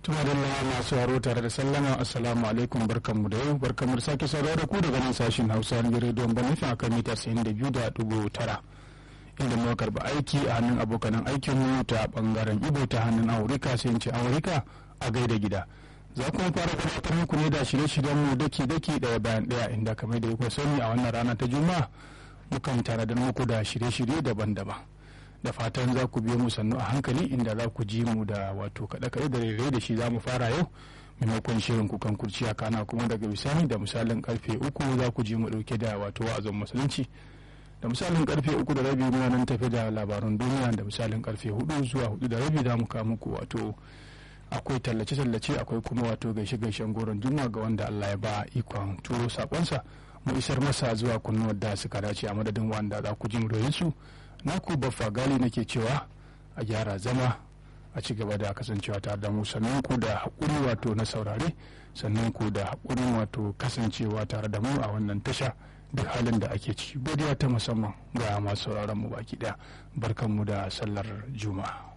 tuma da masu haro tare da sallama assalamu alaikum barkanmu da yau barkanmu da sake sauraro da ku daga nan sashen hausa na rediyon banufin akan mita 92.9 inda muka karba aiki a hannun abokanan aikinmu ta bangaren ibo ta hannun aurika sai in ce aurika a gaida gida za kuma fara gabatar muku ne da shirye-shiryen mu daki daki daya bayan daya inda kamar da kuka sani a wannan rana ta juma'a mukan tanadar muku da shirye-shirye daban-daban da fatan za ku biyo mu sannu a hankali inda za ku ji mu da wato kaɗe-kaɗe da rere da shi za mu fara yau maimakon shirin kukan kurciya kana kuma daga bisani da misalin karfe uku za ku ji mu ɗauke da wato wa'azin musulunci da misalin karfe uku da rabi muna nan tafi da labarun duniya da misalin karfe hudu zuwa hudu da rabi za mu kawo muku wato akwai tallace-tallace akwai kuma wato gaishe-gaishen goron juma ga wanda Allah ya ba ikon turo sakonsa mu isar masa zuwa kunnuwar da suka dace a madadin wanda za ku ji mu su naku baffa gali nake cewa a gyara zama a ci gaba da kasancewa tare da mu sannan ku da haƙuri wato na saurare sannan ku da haƙurin wato kasancewa tare da mu a wannan tasha duk halin da ake ciki godiya ta musamman ga masu sauraron mu baki ɗaya barkanmu da sallar juma'a